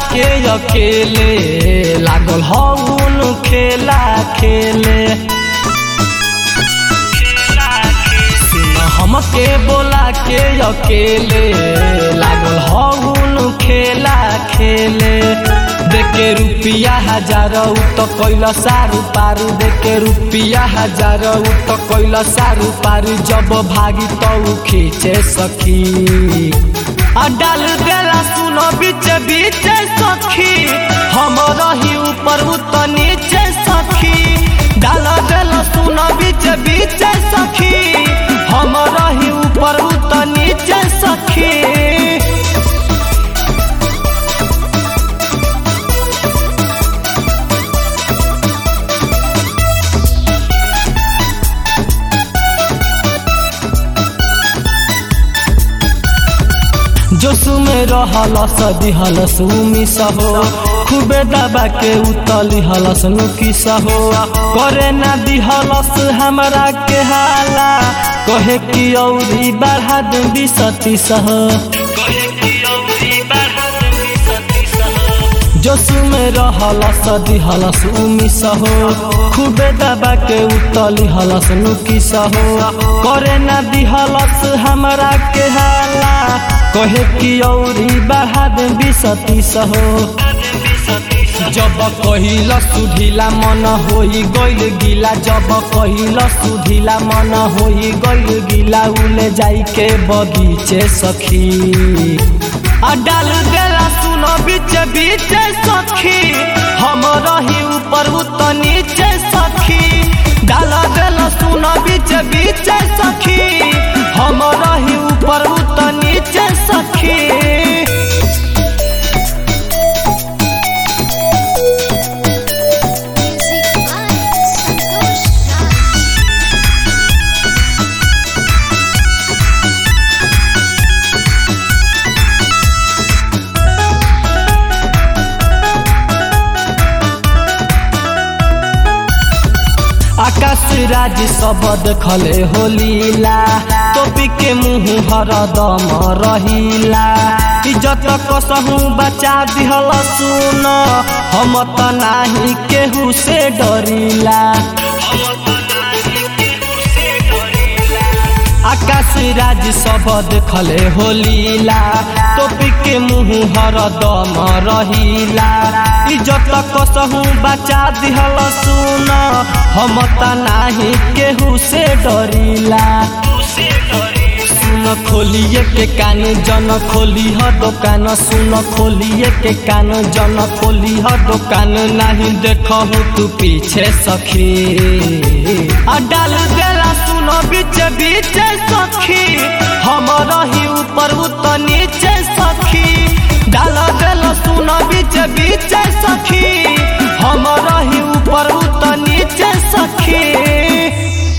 के अकेले लागल हउन खेला खेले सुन हमके बोला के अकेले लागल हउन खेला खेले देखे रुपिया हजार उ तो कैल सारू पारू देखे रुपिया हजार उ तो कैल सारू पारू जब भागी तो खींचे सखी आ डाल देला सुनो बीच बीच सखी हम रही ऊपर उ तो नीचे सखी डाल देला सुनो बीच बीच सखी हम रही ऊपर उ तो नीचे सखी जोसु में रहल सदी हलस उमी सहो खूबे दबा के उतली हलस नुकी सहो करे ना दिहलस हमरा के हाला कहे कि औरी बढ़ा दे बिसती सहो जोसु में रहल सदी हलस उमी सहो खूबे दबा के उतली हलस नुकी सहो करे ना दिहलस हमरा के हाला कहे कि औरी बढ़ा दे बिसती सहो जब कहिल सुढिला मन होई गइल गिला जब कहिल सुढिला मन होई गइल गिला उले जाई के बगीचे सखी आ डाल देला सुनो बीच बीच सखी हम रही ऊपर उ तो नीचे सखी डाल देला सुनो बीच बीच सखी हम रही ऊपर उ तो नीचे सखी Music by Santosh Raj. आकाश राज सब देखले होलीला टोपी के मुंह हरदम रहिला इज्जत कसहू बचा दिहल सुन हम त नाही केहू से डरिला आकाश राज सब देखले होलीला टोपी के मुंह हरदम रहिला इज्जत कसहू बचा दिहल सुन हम त नाही केहू से डरिला सुन खोलिए के कान जन खोली ह दुकान सुन खोलिए के कान जन खोली ह दुकान नहीं देखहु तू पीछे सखी आ डाल देला सुन बीच बीच सखी